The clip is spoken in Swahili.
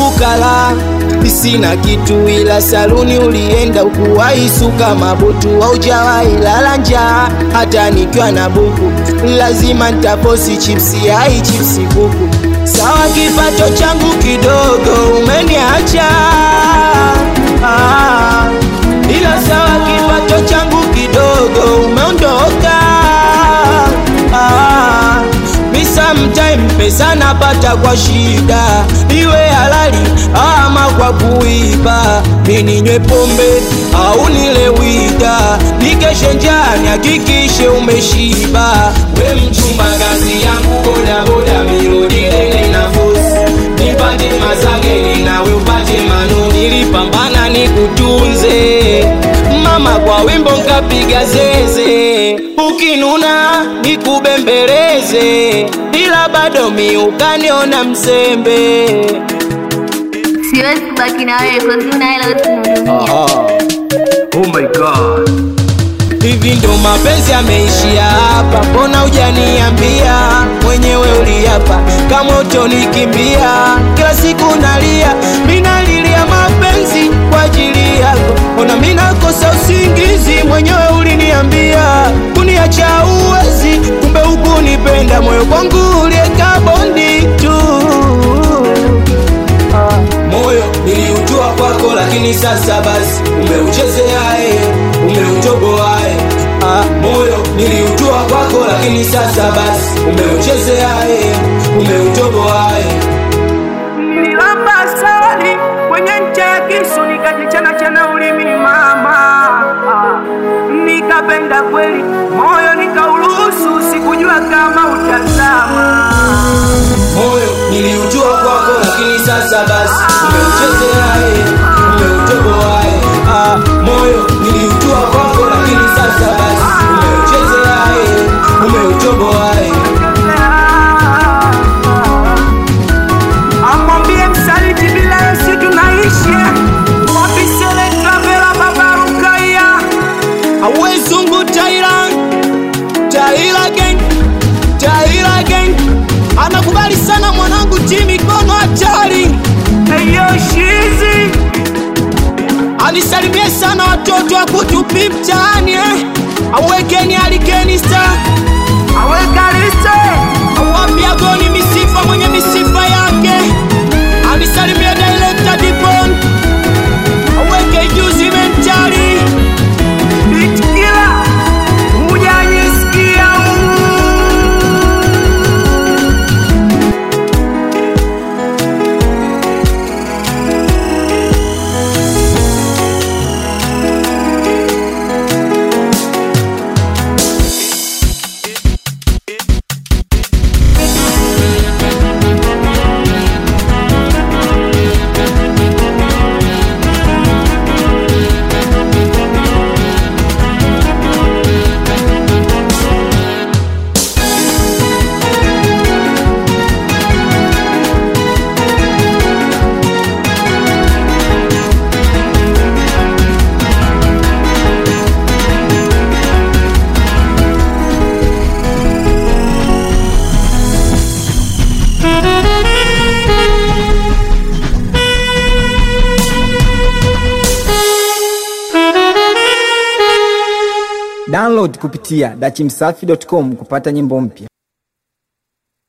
ufukara sina kitu ila saluni ulienda ukuwahi suka mabutu aujawahi lala njaa hata nikiwa na buku lazima ntaposi chipsi ai chipsi kuku sawa kipato changu kidogo umeniacha ah, ila sawa kipato changu kidogo umeondoka ah, mi sometime pesa napata kwa shida iwe halali ama kwa kuiba mininywe pombe au nile wida nikeshe njani hakikishe umeshiba we mchumba kazi yangu bodaboda mirudilele na fosi nipate mazageni nawe upate manu nilipambana nikutunze mama kwa wimbo nkapiga zeze ukinuna nikubembeleze ila bado mi ukaniona msembe siwezi kubaki na wewe kozi una hela usinihudumia Oh my god. Hivi ndo mapenzi yameishia hapa, mbona hujaniambia mwenyewe uliapa kama utonikimbia? Kila siku nalia, mi nalilia mapenzi kwa ajili yako, ona mi nakosa usingizi, mwenyewe uliniambia kuniacha uwezi, kumbe hukunipenda, moyo kwangu ulieka bondi tu moyo niliujua kwako, lakini sasa basi umeuchezeae, umeutoboae. Ah, moyo niliujua kwako, lakini sasa basi umeuchezeae, umeutoboae. nililamba sali kwenye ncha ya kisu nikajichana chana ulimi mama Ah, nikapenda kweli moyo nikauruhusu sikujua kama utazama Moyo niliujua kwako, lakini sasa basi umeuchezeae, umeutoboae. Ah, moyo niliujua kwako, lakini sasa basi umeuchezeae, umeutoboae. amwambie msaliti bila Yesu tunaishi wapisele travela babarukaya awezungu taira taira gang taira gang anakubali sana mwanangu timikono hatari eyoshizi anisalimie sana watoto wa kutupi mtaani eh? awekeni alikeni star awekaliste awapia goni misifa mwenye misifa yake anisalimie director dipon aweke juzi mentari itikila hujanisikia Download kupitia dachimsafi.com kupata nyimbo mpya.